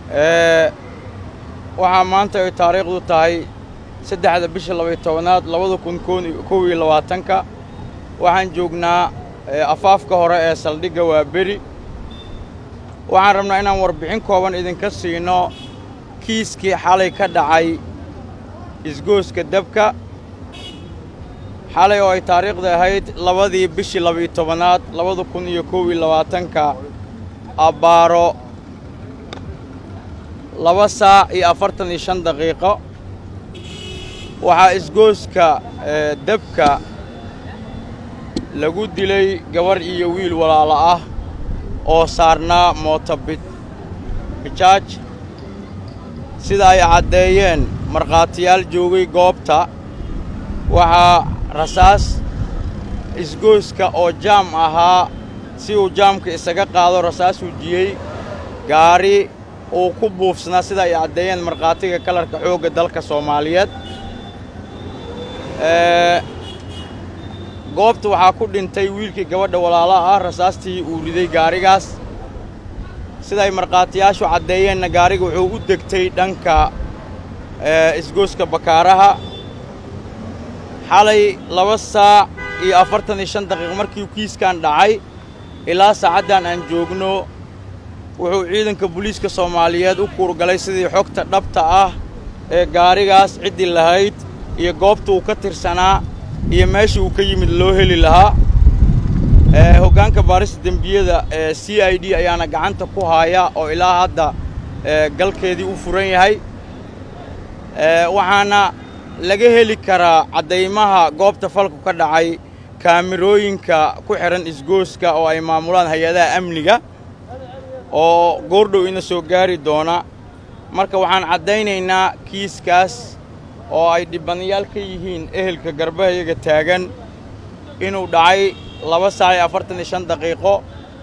waxaa maanta ay taariikhdu tahay saddexda bisha labaiy tobanaad labada kun kow iyo labaatanka waxaan joognaa afaafka hore ee saldhigga waa beri waxaan rabnaa inaan warbixin kooban idinka siino kiiskii xalay ka dhacay isgooska dabka xalay oo ay taariikhda ahayd labadii bishii labaiyo tobanaad labada kun iyo kow iyo labaatanka abbaaro laba saac iyo afartan iyo shan daqiiqo waxaa isgooska dabka lagu dilay gabarh iyo wiil walaalo ah oo saarnaa mooto bijaaj sida ay caddeeyeen markhaatiyaal joogay goobta waxaa rasaas isgooska oo jaam ahaa si uu jaamka isaga qaado rasaas hujiyey gaari uu ku buufsanaa sida ay caddeeyeen markhaatiga kalarka xoogga dalka soomaaliyeed goobta waxaa ku dhintay wiilkii gabadha walaalaha ah rasaastii uu riday gaarigaas siday markhaatiyaashu caddeeyeenna gaariga wuxuu u degtay dhanka isgooska bakaaraha xalay laba saac iyo afartan iyo shan daqiiq markii kiiskan dhacay ilaa saacaddan aan joogno wuxuu ciidanka booliiska soomaaliyeed u kuurgalay sidii xogta dhabta ah ee gaarigaas ciddii lahayd iyo goobta uu ka tirsanaa iyo meesha uu ka yimid loo heli lahaa hoggaanka baarista dembiyada ee c i d ayaana gacanta ku haaya oo ilaa hadda galkeedii u furan yahay waxaana laga heli karaa caddaymaha goobta falku ka dhacay kaamirooyinka ku xidhan isgooska oo ay maamulaan hay-adaha amniga oo goordhow ina soo gaari doona marka waxaan caddaynaynaa kiiskaas oo ay dhibanayaal ka yihiin ehelka garbahayaga taagan inuu dhacay laba saac iyo afartan iyo shan daqiiqo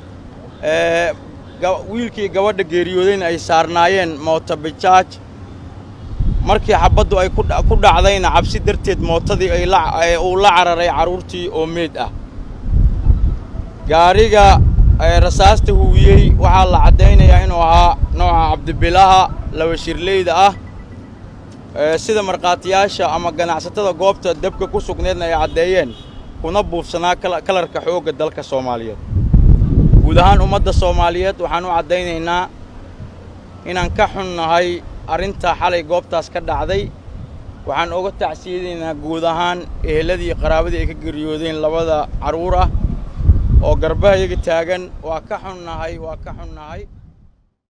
wiilkii gabadha geeriyoodayna ay saarnaayeen mootobijaaj markii xabaddu ay ku dhacdayna cabsi darteed mootadii uu la cararay carruurtii oo meed ah gaariga rasaasta huwiyey waxaa la caddaynayaa inuu ahaa nooca cabdibilaha laba shirleyda ah sida markhaatiyaasha ama ganacsatada goobta dabka ku sugneedna ay caddeeyeen kuna buufsanaa kalarka xoogga dalka soomaaliyeed guud ahaan ummadda soomaaliyeed waxaan u caddaynaynaa inaan ka xunnahay arrintaa xalay goobtaas ka dhacday waxaan oga tacsiyadaynaa guud ahaan eheladii qaraabadii ay ka geriyoodeen labada carruur ah oo garbahayaga taagan waa ka xunnahay waa ka xunnahay